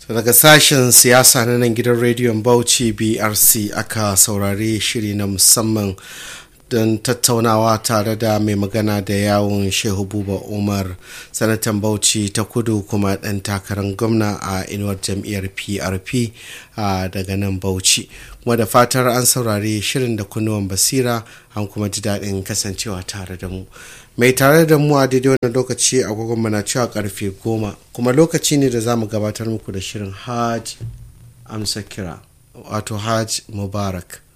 daga sashen siyasa na nan gidan rediyon bauchi brc aka saurari shiri na musamman don tattaunawa tare da mai magana da yawon shehu buba umar sanatan bauchi ta kudu kuma ɗan takarar gwamna a inuwar jam'iyyar prp daga nan bauchi kuma da fatar an saurari shirin da kunnuwan basira an kuma ji daɗin kasancewa tare da mu mai tare da mu a daidai wannan lokaci agogon mana cewa karfe goma kuma lokaci ne da za mu gabatar muku da shirin hajj amsa kira wato hajj mubarak